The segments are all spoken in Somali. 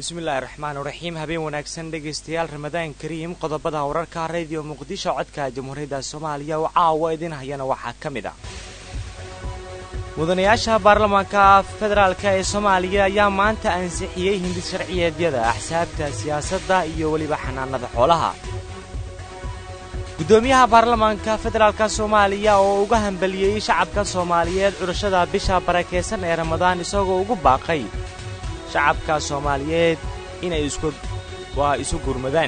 bismillaahi raxmaan raxiim habeen wanaagsan dhegaystayaal ramadaan kariim qodobada wararka radio muqdisho codka jamhuuriyadda soomaaliya oo caawa idin hayana waxaa ka mid ah mudanayaasha baarlamaanka federaalk ee soomaaliya ayaa maanta ansixiyey hindis sharciyeedyada axsaabta siyaasadda iyo weliba xanaanada xoolaha guddoomiyaha baarlamaanka federaalka soomaaliya oo uga hambaliyey shacabka soomaaliyeed curashada bisha barakaysan ee ramadaan isagoo ugu baaqay shacabka soomaaliyeed inay waa isu gurmadaan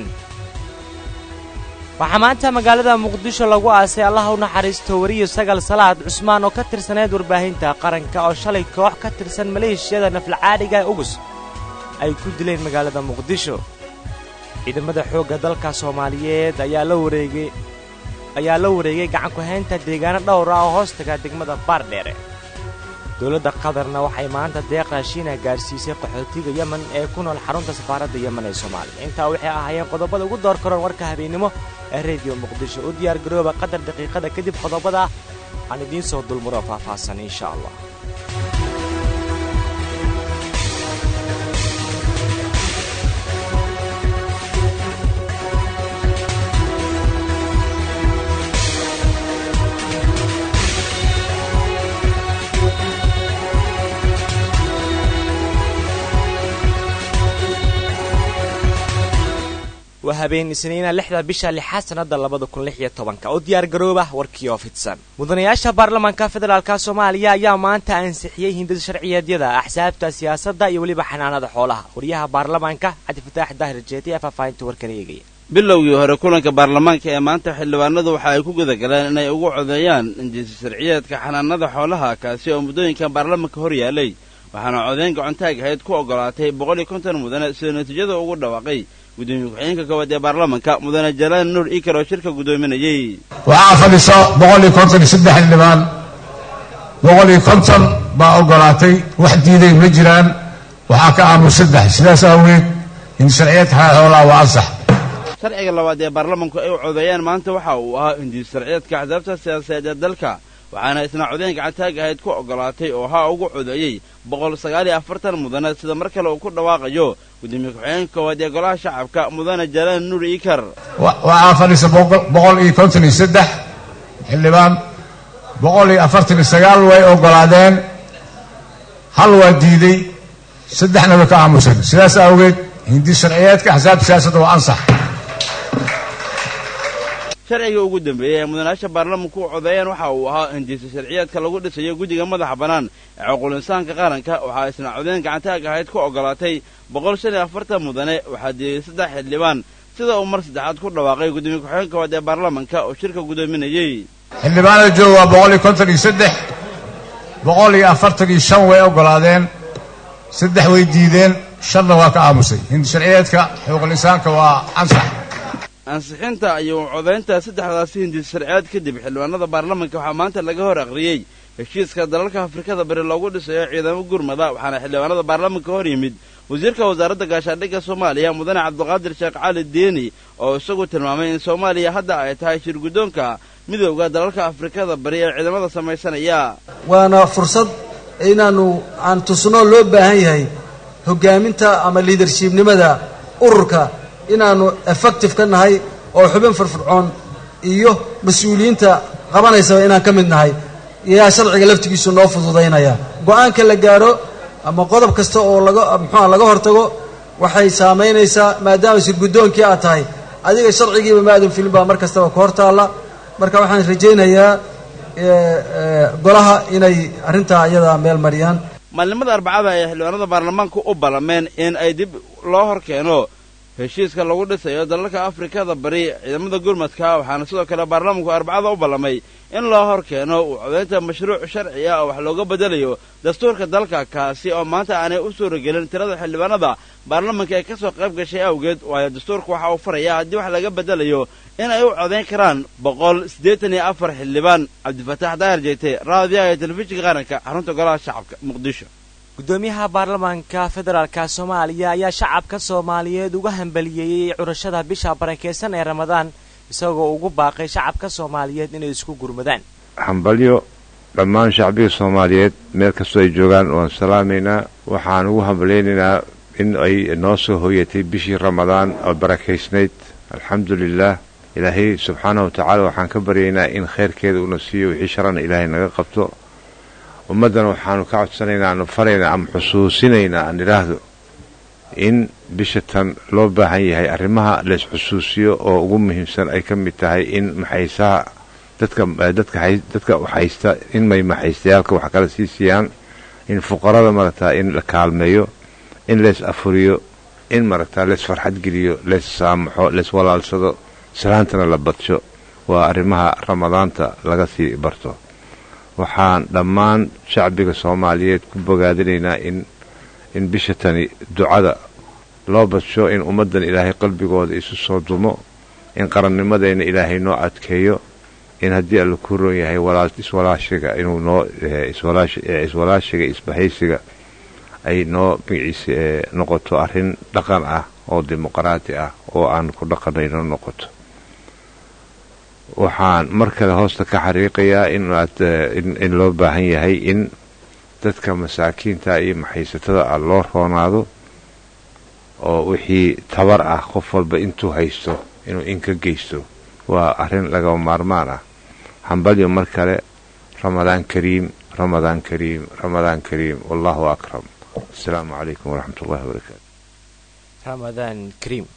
waxaa maanta magaalada muqdisho lagu aasay allaha u naxariisto weriyo sagal salaad cusmaan oo ka tirsaneyd warbaahinta qaranka oo shalay koox ka tirsan maleeshiyada naflacaadhiga ugus ay ku dileen magaalada muqdisho ciidamada xoogga dalka soomaaliyeed ayaa la wareegay ayaa la wareegay gacankuhaynta deegaano dhowr ah oo hoostaga degmada baardheere dowladda qatarna waxay maanta deeq raashiina gaadhsiisay qaxootiga yemen ee ku nool xarunta safaaradda yemen ee soomaaliya intaa waxay ahaayeen qodobada ugu door karoon warka habeennimo ee rediyo muqdisho u diyaar garooba qadar daqiiqada kadib qodobada aan idiin soo dulmuro faahfaahsan insha allah waa habeen isniina lixda bisha lixaad sannada labada kun lix iyo tobanka u diyaar garooba warkii oo fidsan mudanayaasha baarlamaanka federaalka soomaaliya ayaa maanta ansixiyey hindis sharciyeedyada axsaabta siyaasadda iyo weliba xanaanada xoolaha wariyaha baarlamaanka cabdifataax daahir jeeti ee faahfaahinta warkan eegaya bilowgii hore kulanka baarlamaanka ee maanta xildhibaanadu waxa ay ku gudagaleen inay ugu codeeyaan injisi sharciyeedka xanaanada xoolaha kaasi oo muddooyinkan baarlamaanka hor yaalay waxaana codeyn gacontaag ahayd ku ogolaatay boqol iyo konton mudane sidoo natiijada ugu dhawaaqay gudoomiye ku-xigeenka koowaad ee baarlamanka mudane jalaan nuur iikar oo shirka guddoominayey waxaa fadhiso boqol iyo konton iyo saddex xildhibaan boqol iyo konton baa ogolaatay wax diiday ma jiraan waxaa ka aamus saddex sidaas awgeed in sharciyeedka xalaal xoolaha waa ansax sharciga labaad ee baarlamanku ay u codeeyaan maanta waxa uu ahaa hindiis sharciyeedka axsaabta siyaasadeed ee dalka waxaana isna codeyn gacantaag ahayd ku ogolaatay oo haa ugu codeeyey boqol sagaal iyo afartan mudane sida mar kale uu ku dhawaaqayo gudoomiye ku-xigeenka koowaad ee golaha shacabka mudane jalaan nuur iikar waxaa fadhiisa boqol iyo konton iyo saddex xildhibaan boqol iyo afartan iyo sagaal way ogolaadeen hal waa diiday saddexna way ka aamuseen sidaas awgeed hindi sharciyeedka axsaabta siyaasadda waa ansax sharciga ugu dambeeyey ee mudanayaasha baarlamanku u codeeyaan waxa uu ahaa hindiisa sharciyeedka lagu dhisayo guddiga madaxa bannaan ee cuqulinsaanka qaranka waxaa isna codeyn gacantaag ahayd ku ogolaatay boqol shan iyo afartan mudane waxaa diiday saddex xildhibaan sida uu mar saddexaad ku dhawaaqay gudoomiye ku-xigeenka koowaad ee baarlamanka oo shirka guddoominayey xildhibaanada jooga waa boqol iyo konton iyo saddex boqol iyo afartan iyo shan way ogolaadeen saddex way diideen shanna waa ka aamusay hindi sharciyeedka xuquuqul-insaanka waa ansax ansixinta iyo codaynta saddexdaasi hindis sharciyeed kadib xildhibaanada baarlamanka waxaa maanta laga hor aqriyey heshiiska dalalka afrikada bari loogu dhisayo ciidamo gurmada waxaana xildhibaanada baarlamanka hor yimid wasiirka wasaaradda gaashaandhigga soomaaliya mudane cabdiqaadir sheekh cali deeni oo isagu tilmaamay in soomaaliya hadda ay tahay shir guddoonka midowda dalalka afrikada bari ee ciidamada samaysanaya waana fursad inaannu aan tusnoo loo baahan yahay hoggaaminta ama liidarshibnimada ururka inaannu effective ka nahay oo xubin firfircoon iyo mas-uuliyiinta qabanaysaba inaan ka mid nahay yaa sharciga laftigiisu noo fududaynaya go-aanka la gaadho ama qodob kasta oo laga muxuua laga hortago waxay saamaynaysaa maadaama shir guddoonkii aad tahay adiga sharcigiiba maadan filin baa mar kastaba ka hor taalla marka waxaan rajaynayaa golaha inay arrintaa iyadaa meel mariyaan maalinimada arbacada ay xildhibaanada baarlamaanka u ballameen in ay dib loo hor keeno heshiiska lagu dhisayo dalalka afrikada bari ciidamada gurmadka waxaana sidoo kale baarlamanku arbacada u ballamay in loo hor keeno uu codaynta mashruuc sharci ah oo wax looga bedelayo dastuurka dalka kaasi oo maanta aanay u suuragelin tirada xildhibaanada baarlamanka ee ka soo qayb gashay awgeed waayo dastuurka waxa uu faraya haddii wax laga bedelayo in ay u codayn karaan boqol siddeetan iyo afar xildhibaan cabdifataax daahir jeete raadiyaha ee telefishinka qaranka xarunta golaha shacabka muqdisho guddoomiyaha baarlamaanka federaalka soomaaliya ayaa shacabka soomaaliyeed uga hambaliyeeyey curashada bisha barakaysan ee ramadaan isagoo ugu baaqay shacabka soomaaliyeed inay isku gurmadaan hambalyo dhammaan shacbiga soomaaliyeed meel kastoo ay joogaan waan salaamaynaa waxaan ugu hambalyaynaynaa in ay noo soo hooyatay bishii ramadaan oo barakaysnayd alxamdu lilaah ilaahay subxaanahu watacaala waxaan ka baryaynaa in khayrkeeda una siiyo wixii sharana ilaahay naga qabto ummaddana waxaanu ka codsanaynaa aanu faraynaa ama xusuusinaynaa aan idhaahdo in bisha tan loo baahan yahay arrimaha lays xusuusiyo oo ugu muhiimsan ay ka mid tahay in maxaysaha dadka dadka dadka haysta in may maxaystayaalka wax kala sii siiyaan in fuqarada maragtaa in la kaalmeeyo in leys afuriyo in maragtaa leys farxad geliyo leys saamaxo leys walaalsado salaantana la badsho waa arrimaha ramadaanta laga sii barto waxaan dhammaan shacbiga soomaaliyeed ku bogaadinaynaa in in bisha tani ducada loo badsho in ummaddan ilaahay qalbigooda isu soo dumo in qarannimadeenna ilaahay noo adkeeyo in haddii alla ku roon yahay iswalaashiga inuu noo iswalaashiga isbahaysiga ay noo magaciisa noqoto arrin dhaqan ah oo dimuqraati ah oo aan ku dhaqanayno noqoto waxaan mar kale hoosta ka xariiqayaa in loo baahan yahay in dadka masaakiinta iyo maxaysatada ah loo roonaado oo wixii tabar ah qof walba intuu haysto inuu in ka geysto waa arrin lagaba maarmaan ah hambalyo mar kale ramadaan kariim ramadaan kariim ramadaan kariim wallahu akram asalaamu calaykum waraxmat ullahi wabarakaatu ramadaan kariim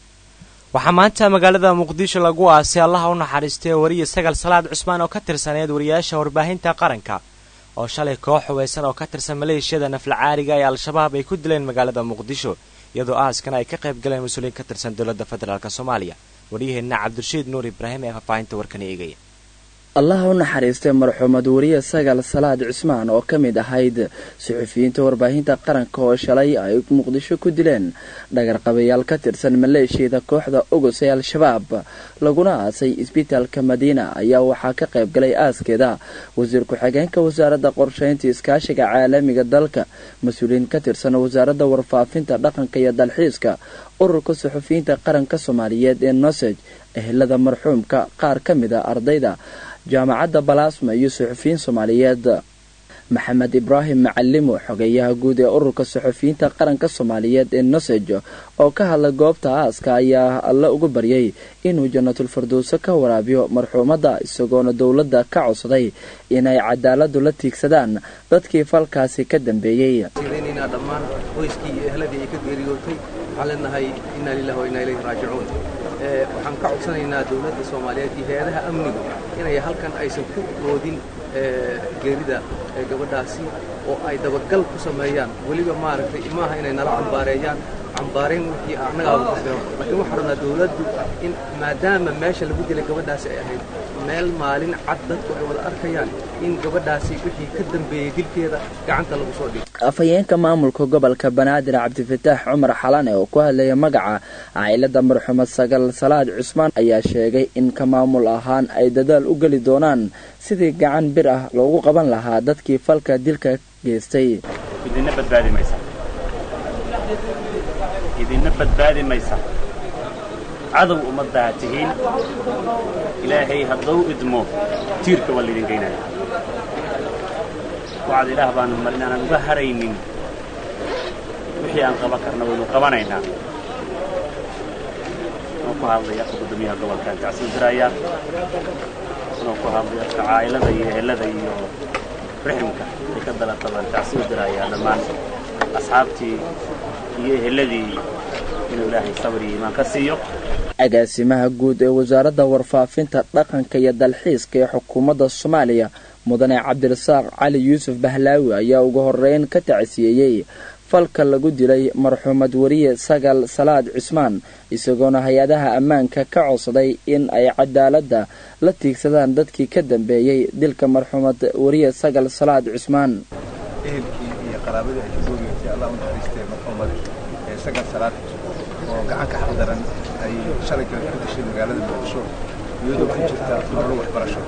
waxaa maanta magaalada muqdisho lagu aasay allaha u naxariistay wariya sagal salaad cusmaan oo ka tirsaneed wariyaasha warbaahinta qaranka oo shalay koox hubaysan oo ka tirsan maleeshiyada naflacaariga ee al-shabaab ay ku dileen magaalada muqdisho iyadoo aaskana ay ka qayb galeen mas-uuliyiin ka tirsan dowladda federaalk soomaaliya waryaheenna cabdirashiid nuur ibraahim ee faahfaahinta warkan eegaya allaha u naxariistay marxuumad wariye sagal salaad cusmaan oo ka mid ahayd suxufiyiinta warbaahinta qaranka oo shalay ay muqdisho ku dileen dhagarqabayaal ka tirsan maleeshiyada kooxda ogus ee al-shabaab laguna aasay isbitaalka madiina ayaa waxaa ka qayb galay aaskeeda wasiir ku-xigeenka wasaaradda qorshaynta iskaashiga caalamiga dalka mas-uuliyiin ka tirsan wasaaradda warfaafinta dhaqanka iyo dalxiiska ururka suxufiyiinta qaranka soomaaliyeed ee nosej ehelada marxuumka qaar ka mid a ardayda jaamacadda balaasma iyo suxufiyiin soomaaliyeed maxamed ibraahim macalimo xogeeyaha guud ee ururka suxufiyiinta qaranka soomaaliyeed ee nosej oo ka hadlay goobta aaska ayaa alle ugu baryay inuu jannatul firdowso ka waraabiyo marxuumadda isagoona dowladda ka codsaday inay cadaaladu la tiigsadaan dadkii falkaasi ka dambeeyey dhammaan qoyskii iyo ehladii ay ka geeriyootay waxaan leenahay inaa lilahi wa inaa ilayhi raajicuun waxaan ka codsanaynaa dowladda soomaaliyeed iyo hay-adaha amnigu inay halkan aysan ku oodin geerida gabadhaasi oo ay dabagal ku sameeyaan weliba maaragtay maaha inay nala cambaareeyaan cambaarayn wixii annagaaba ku filan laakiin waxaan rabnaa dowladdu in maadaama meesha lagu dilay gabadhaasi ay ahayd meel maalin cad dadku ay wada arkayaan in gabadhaasi wixii ka dambeeyey dilkeeda gacanta lagu soo dhigo afhayeenka maamulka gobolka banaadir cabdifataax cumar xalane oo ku hadlaya magaca cailada marxuumad sagal salaad cusmaan ayaa sheegay in ka maamul ahaan ay dadaal u geli doonaan sidii gacan bir ah loogu qaban lahaa dadkii falka dilka geystay idinna badbaadi maysa idinna badbaadi maysa cadow ummaddaa tihiin ilaahay hadduu idmo tiirka waa laydin geynaya wacad ilaah baanu mar inaanan uga haraynin wixii aan qaban karna waynu qabanaynaa inuu ku hadlaya afka guddoomiyaha gobolkaan tacsiin diraya inuu ku hadlaya afka caa'ilada iyo ehelada iyo riximka ay ka dalaqabaan tacsiin diraya dhammaan asxaabtii iyo eheladii inuu ilaahay sabr iyo iimaan ka siiyo agaasimaha guud ee wasaaradda warfaafinta dhaqanka iyo dalxiiska ee xukuumadda soomaaliya mudane cabdirasaaq cali yuusuf bahlaawi ayaa ugu horeyn ka tacsiyeeyey falka lagu dilay marxuumad wariye sagal salaad cusmaan isagoona hay-adaha ammaanka ka codsaday in ay cadaaladda la tiigsadaan dadkii ka dambeeyey dilka marxuumad wariye sagal salaad cusmaan ehelkii iyo qaraabadii ay ka gooriyootay allah u naxariistee marxuumad ee sagal salaad oo gacanka xaqdaran ay shalay kale ku dishay magaalada muqdisho iyadoo ku jirta nolol waxbarasho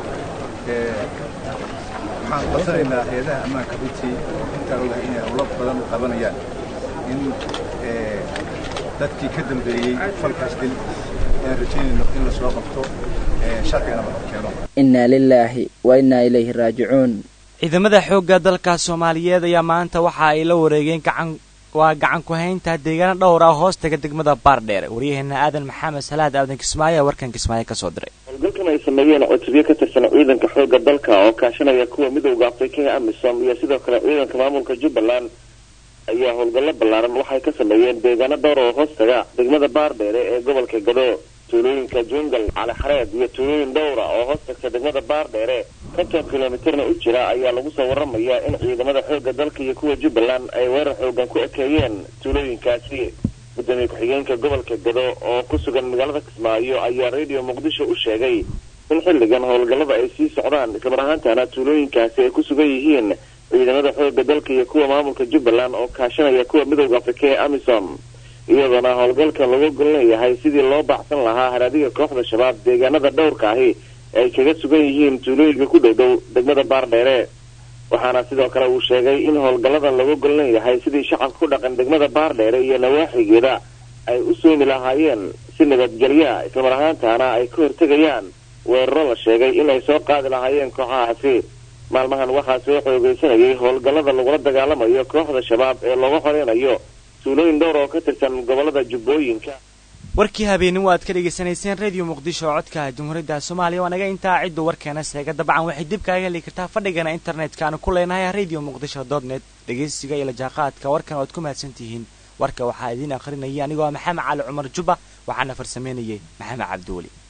waxaan codsanaynaa hay-adaha ammaanka runtii oo intaan ogahay inay howlo badan u qabanayaan in dadkii ka dambeeyey falkaas dil aan rajaynayno in la soo qabto sharcigana la keeno innaa lilaahi wa innaa ilayhi raajicuun ciidamada xoogga dalka soomaaliyeed ayaa maanta waxa ay la wareegeen gacan waa gacan ku haynta deegaano dhowr ah hoostaga degmada baardheer waryaheena aadan maxamed salaad aadan kismaayo ee warkan kismaayo ka soo diray howlgalkan ay sameeyeen cutubyo ka tirsan ciidanka xoogga dalka oo kaashanaya kuwa midowda afrika ee amisom iyo sidoo kale ciidanka maamulka jubbaland ayaa howlgallo ballaaran waxay ka sameeyeen deegaano dhowr oo hoostaga degmada baardheere ee gobolka gado tuulooyinka jungal calixareed iyo tuulooyin dhowra oo hoostagta degmada baardheere konton kilomitirna u jira ayaa lagu soo waramayaa in ciidamada xoogga dalka iyo kuwa jubbaland ay weerar xoogan ku ekeeyeen tuulooyinkaasi gudoomiye ku-xigeenka gobolka gado oo ku sugan magaalada kismaayo ayaa radio muqdisho u sheegay in xilligan howlgallada ay sii socdaan islamar ahaantana tuulooyinkaasi ay ku sugan yihiin ciidamada xoogga dalka iyo kuwa maamulka jubbaland oo kaashanaya kuwa midowda afrika ee amisom iyadoona howlgalkan lagu gol leeyahay sidii loo baacsan lahaa haraadiga kooxda shabaab deegaanada dhowrka ahi ay kaga sugan yihiin tuulooyinka ku dhow dhow degmada baardheere waxaana sidoo kale uu sheegay in howlgalladan lagu gol leeyahay sidii shacabka ku dhaqan degmada baardheere iyo nawaaxigeeda ay u soomi lahaayeen si nabadgelya islamar ahaantaana ay ka hortegayaan weeraro la sheegay inay soo qaadi lahaayeen kooxahaasi maalmahan waxaa soo xoogaysanayay howlgallada lagula dagaalamayo kooxda shabaab ee looga horeynayo tuulooyin dhowr oo ka tirsan gobolada jubbooyinka warkii habeenimo aad ka dhegaysanayseen radio muqdisho oo codka jamhuuriyadda soomaaliya waa naga intaa ciddu warkeena seega dabcan waxay dib kaaga heli kartaa fadhigana internetka aanu ku leenahay radio muqdisho dot net dhegaysiga iyo lajaaqaadka warkan oad ku mahadsan tihiin warka waxaa idiin akhrinayay anigoo maxamed cali cumar jubba waxaana farsameynayay maxamed cabdiweli